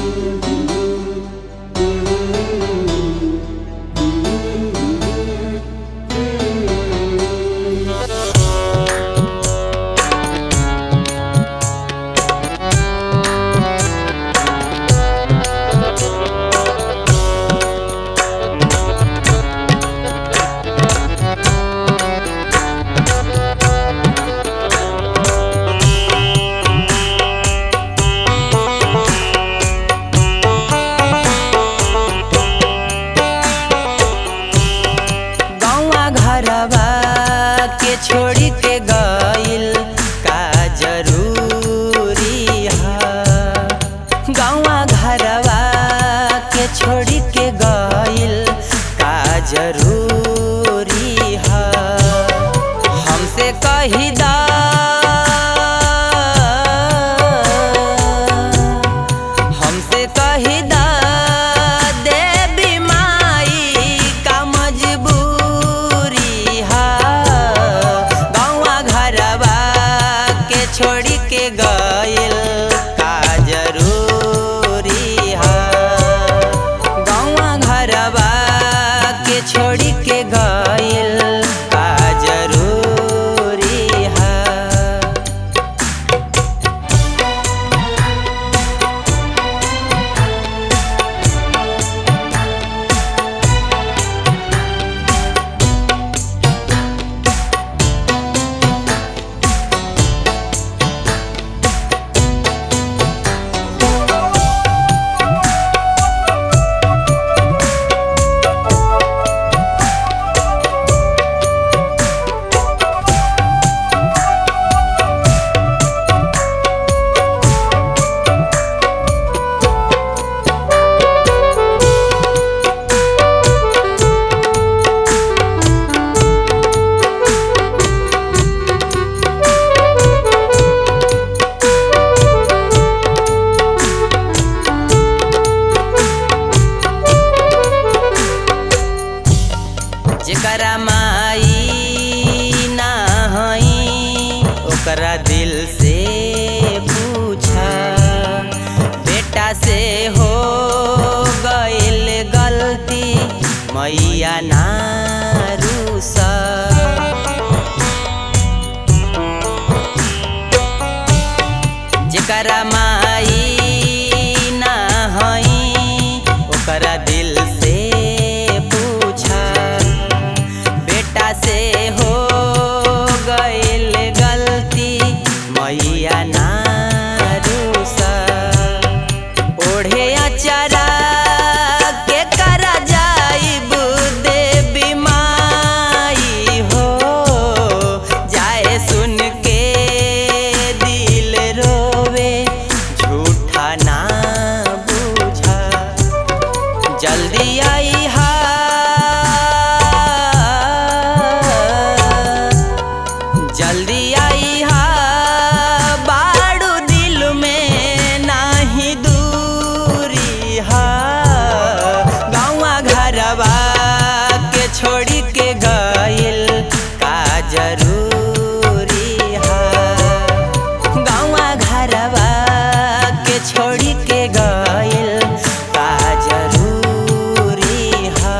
गौवा घरवा के छोड़ी के गइल का जरूरी है गौवा घरवा के छोड़ी के गइल का जरूरी है हमसे कही दा हमसे कही दा देवी माई का मजबूरी है गौवा घरवा के छोड़ी के गइल का जरूरी है गौवा घरवा के छोड़ी के गइल का जरूरी है जेकरा माई ना हई ओकरा दिल से पूछा बेटा से हो गइल गलती मैया ना रूसा जेकरा माई ना हई ओकरा दिल से पूछा बेटा से हो गइल गलती मैया ना रूसा ओढ़े अचरा के करा जाइब देवी माई हो जाए सुन के दिल रोवे झूठा ना बूझा जल्दी आई हा जल्दी आई हा बाड़ू दिल में नाही दूरी हा गाँवा घरवा के छोड़ी के गइल का जरूरी हा गाँवा घरवा के छोड़ी के गइल का जरूरी हा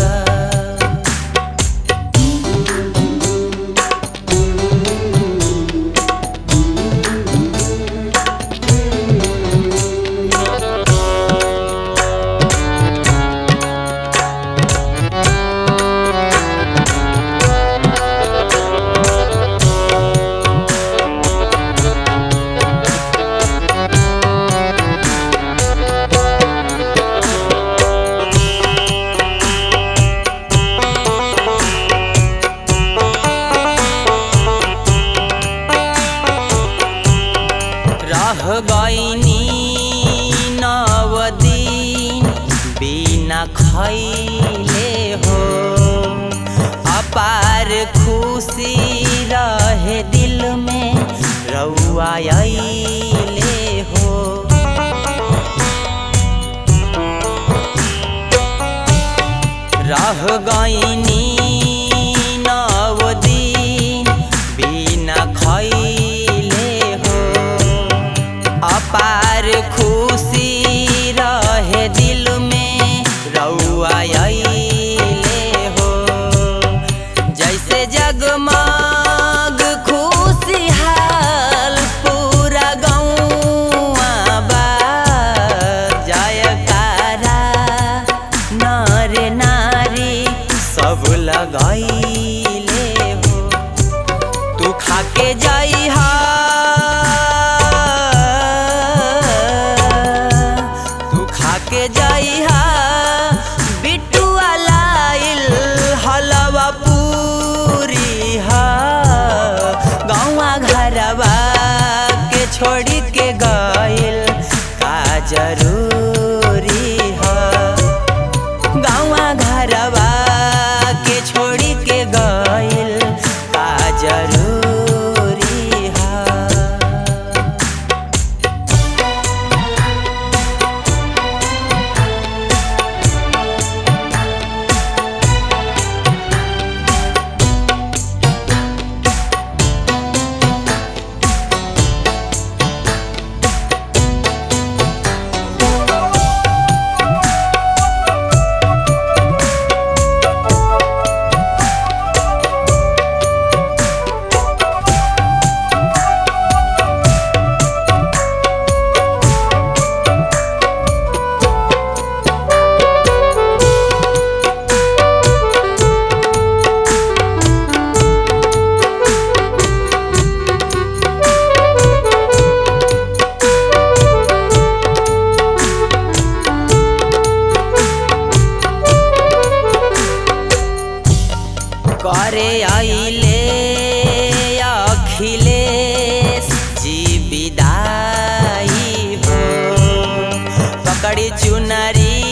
रह गईनी नव दिन बिना खैले हो अपार खुशी रहे दिल में रउआ अइले हो रह गईनी नव दिन बिना खैले हो अपार खुशी रह के जइहा बिटुआ लाइल हलवा पूरी हा गौवा घरवा के छोड़ी के गइल का जरूरी हा गाँवा घरवा के छोड़ी के गइल का जरूरी हा करे आइले अखिलेश जी विदाई हो पकड़ी चुनरी